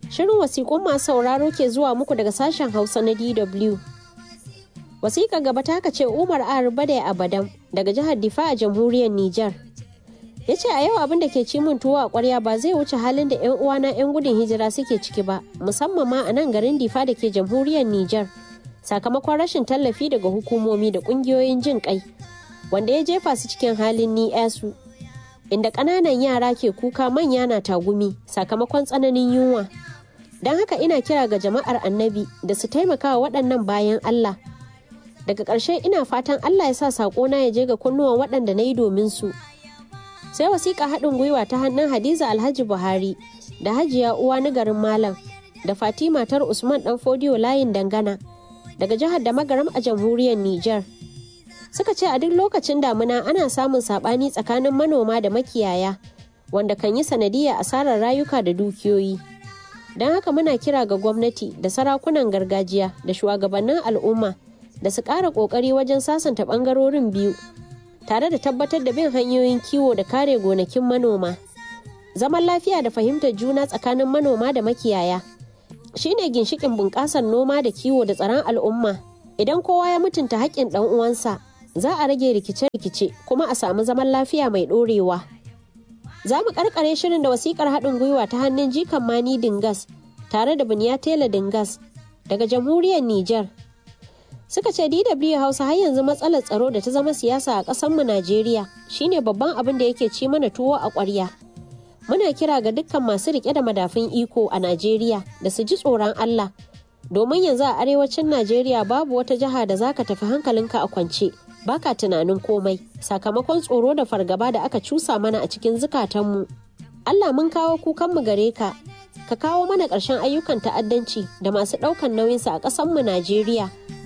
Shirin wasiƙun masu sauraro ke zuwa muku daga sashen Hausa na DW. Wasiƙa gaba ta ce Umar Arbade Abadan daga jihar Difa a jamhuriyar Nijar. Ya ce a yau abin da ke ci min tuwo a ƙwarya ba zai wuce halin da 'yan uwana 'yan gudun hijira suke ciki ba, musamman ma a nan garin Difa da ke jamhuriyar Nijar. Sakamakon rashin tallafi daga hukumomi da ƙungiyoyin jin ƙai, wanda ya jefa su cikin halin ni su. Inda ƙananan yara ke kuka manya na tagumi sakamakon tsananin yunwa. Don haka ina kira ga jama'ar annabi da su taimaka wa waɗannan bayan Allah. Daga ƙarshe ina fatan Allah ya sa saƙona ya je ga kunnuwan waɗanda na yi domin su. Sai wasiƙa haɗin gwiwa ta hannun Hadiza Alhaji Buhari da Hajiya uwa na garin Malam da Fatima tar Usman ɗan Fodiyo layin dangana daga jihar da magaram a jamhuriyar Nijar. Suka ce a duk lokacin damuna ana samun saɓani tsakanin manoma da makiyaya wanda kan yi sanadiyya asarar rayuka da dukiyoyi. don haka muna kira ga gwamnati da sarakunan gargajiya da shugabannin al'umma da su ƙara ƙoƙari wajen sasanta ɓangarorin biyu tare da tabbatar da bin hanyoyin kiwo da kare gonakin manoma zaman lafiya da fahimtar juna tsakanin manoma da makiyaya shine ginshikin bunƙasar noma da kiwo da tsaron al'umma idan kowa ya mutunta haƙƙin ɗan uwansa za a rage rikice-rikice kuma a samu zaman lafiya mai ɗorewa. Za mu karkare shirin da wasikar haɗin gwiwa ta hannun jikan Mani Dingas tare da Buniya Tela Dingas daga jamhuriyar Nijar. Suka ce DW Hausa har yanzu matsalar tsaro da ta zama siyasa a ƙasarmu Najeriya shine babban abin da yake ci mana tuwo a ƙwarya. Muna kira ga dukkan masu riƙe da madafun iko a Najeriya da su ji tsoron Allah. Domin yanzu a arewacin Najeriya babu wata jiha da zaka tafi hankalinka a kwance. baka tunanin komai sakamakon tsoro da fargaba da aka cusa mana a cikin zukatanmu. Allah mun kawo kukanmu gare ka, ka kawo mana ƙarshen ayyukan ta'addanci da masu ɗaukan nauyinsa a ƙasanmu Najeriya.